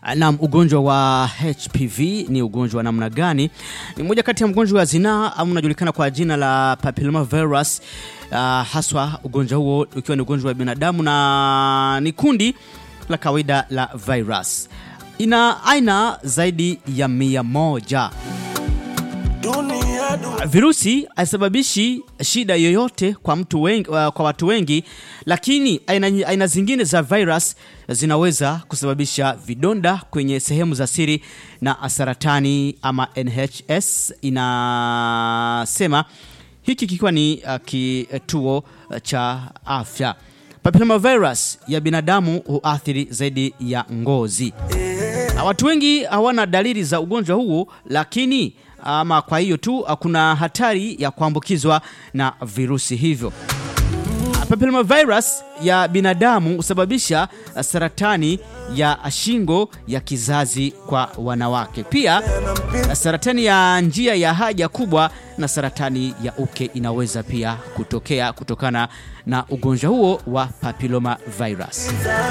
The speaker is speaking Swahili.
Naam, ugonjwa wa HPV ni ugonjwa wa namna gani? Ni moja kati ya mgonjwa wa zinaa au unajulikana kwa jina la papillomavirus. Uh, haswa ugonjwa huo ukiwa ni ugonjwa wa binadamu na ni kundi la kawaida la virus. Ina aina zaidi ya mia moja. Virusi haisababishi shida yoyote kwa, mtu wengi, uh, kwa watu wengi, lakini aina, aina zingine za virus zinaweza kusababisha vidonda kwenye sehemu za siri na saratani ama NHS inasema hiki kikiwa ni uh, kituo cha afya. Papillomavirus ya binadamu huathiri zaidi ya ngozi. Na watu wengi hawana dalili za ugonjwa huu, lakini ama kwa hiyo tu kuna hatari ya kuambukizwa na virusi hivyo. Papillomavirus ya binadamu husababisha saratani ya shingo ya kizazi kwa wanawake, pia saratani ya njia ya haja kubwa na saratani ya uke inaweza pia kutokea kutokana na ugonjwa huo wa papillomavirus.